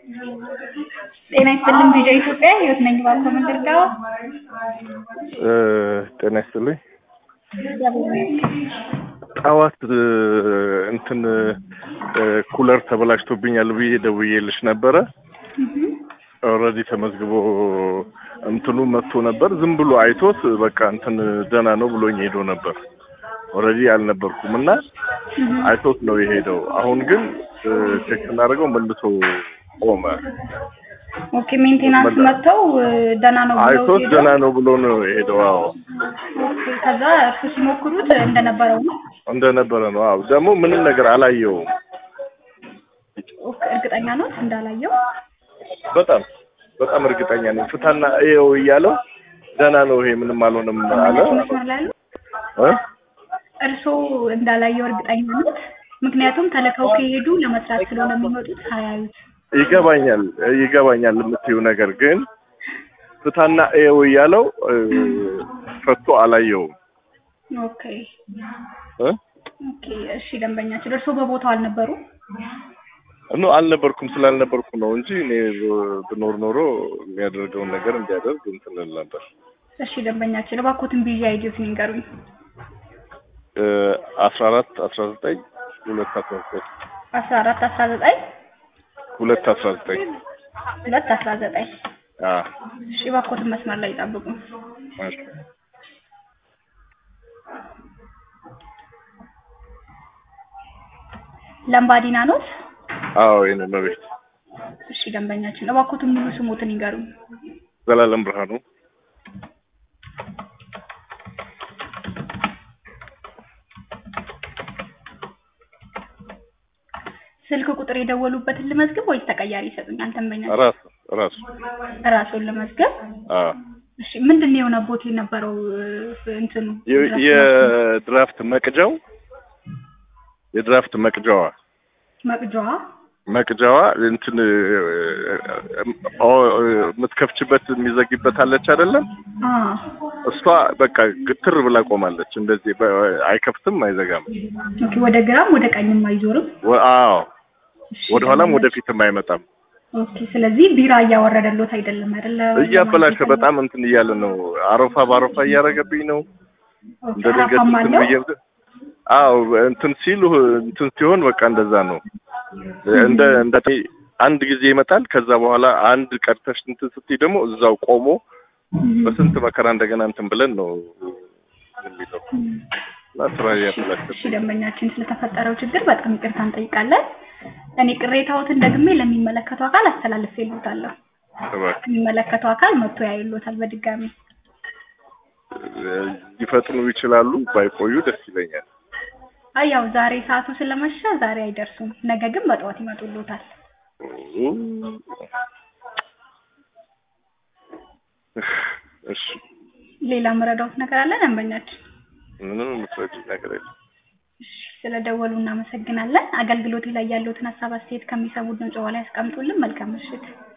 ጤና ይስጥልኝ ቪዲዮ ኢትዮጵያ ህይወት ነኝ ባልኮ መንደርጋው ጤና ይስጥልኝ። ጠዋት እንትን ኩለር ተበላሽቶብኛል ብዬ ደውዬልሽ ነበረ። ኦልሬዲ ተመዝግቦ እንትኑ መጥቶ ነበር። ዝም ብሎ አይቶት በቃ እንትን ደህና ነው ብሎኝ ሄዶ ነበር። ኦልሬዲ አልነበርኩም እና አይቶት ነው የሄደው። አሁን ግን ቼክ ስናደርገው መልሶ ቆመ። ኦኬ ሜንቴናንስ መጥተው ደህና ነው ብለው አይቶት ሄደው ደህና ነው ብሎ ነው የሄደው። አዎ ኦኬ ከዛ እርሱ ሲሞክሩት እንደነበረው ነው። እንደነበረ ነው። አዎ ደግሞ ምንም ነገር አላየውም። ኦኬ እርግጠኛ ነው እንዳላየው? በጣም በጣም እርግጠኛ ነኝ። ፍታና እየው እያለው ደህና ነው ይሄ ምንም አልሆነም አለ። መስመር ላይ ያሉ እ? እርሶ እንዳላየው እርግጠኛ ነት? ምክንያቱም ተልከው ከሄዱ ለመስራት ስለሆነ የሚመጡት ሳያዩት ይገባኛል ይገባኛል የምትይው ነገር ግን ፍታና እየው እያለው እ፣ ፈቶ አላየውም ኦኬ እ? ኦኬ እሺ ደንበኛችን እርሶ በቦታው አልነበሩም? ኖ አልነበርኩም ስላልነበርኩ ነው እንጂ እኔ ብኖር ኖሮ የሚያደርገውን ነገር እንዲያደርግ እንትን እል ነበር። እሺ ደንበኛችን እባክዎትን ቢዚ አይዲዮትን ይንገሩኝ። አስራ አራት አስራ ዘጠኝ ሁለት አስራ ዘጠኝ አስራ አራት አስራ ዘጠኝ ሁለት አስራ ዘጠኝ ሁለት አስራ ዘጠኝ አ እሺ እባክዎትን መስመር ላይ ይጠብቁ። እሺ ለምባዲና ኖት? አዎ የኔ መቤት እሺ ደንበኛችን እባክዎትን ሙሉ ስሞትን ይንገሩኝ። ዘላለም ብርሃኑ ስልክ ቁጥር የደወሉበትን ልመዝግብ ወይስ ተቀያሪ ይሰጡኛል? ደንበኛችን ራሱ ራሱ ራሱን ልመዝገብ። አ እሺ ምንድን ነው የሆነቦት የነበረው እ፣ እንትኑ የ- የድራፍት መቅጃው የድራፍት መቅጃዋ መቅጃዋ መቅጃዋ እንትን እ፣ ኦ፣ የምትከፍችበት የሚዘጊበት አለች አይደለም? አ እሷ በቃ ግትር ብላ ቆማለች። እንደዚህ በ- አይከፍትም፣ አይዘጋም። ኦኬ ወደ ግራም ወደ ቀኝም አይዞርም። ወ- አዎ እሺ፣ ወደ ኋላም ደንበኛችን- ወደፊትም አይመጣም። ኦኬ ስለዚህ ቢራ እያወረደሎት አይደለም አይደለ? እያበላሸ በጣም እንትን እያለ ነው። አረፋ በአረፋ እያደረገብኝ ነው። ኦኬ እንደ ድንገት አረፋም እንትን አለው? ብዬ አዎ እንትን ሲሉ እንትን ሲሆን በቃ እንደዛ ነው። እንደ እንደ አንድ ጊዜ ይመጣል። ከዛ በኋላ አንድ ቀድተሽ እንትን ስትይ ደግሞ እዛው ቆሞ በስንት መከራ እንደገና እንትን ብለን ነው የሚለው እና ስራ እያበላሸ እሺ ደንበኛችን ስለተፈጠረው ችግር በጣም ይቅርታ እንጠይቃለን። እኔ ቅሬታዎትን ደግሜ ለሚመለከተው አካል አስተላልፌልዎታለሁ። እባክህ የሚመለከተው አካል መጥቶ ያይሎታል በድጋሚ። ሊፈጥኑ ይችላሉ። ባይቆዩ ደስ ይለኛል። አይ ያው ዛሬ ሰዓቱ ስለመሸ ዛሬ አይደርሱም። ነገ ግን በጠዋት ይመጡልዎታል። እሺ ሌላ መረዳዎት ነገር አለ ደንበኛችን? ምንም የምትረጂኝ ነገር የለም። እሺ ስለደወሉ እናመሰግናለን። አገልግሎቴ ላይ ያለዎትን ሀሳብ አስተያየት ከሚሰሙ ድምጽ ላይ ያስቀምጡልን። መልካም ምሽት።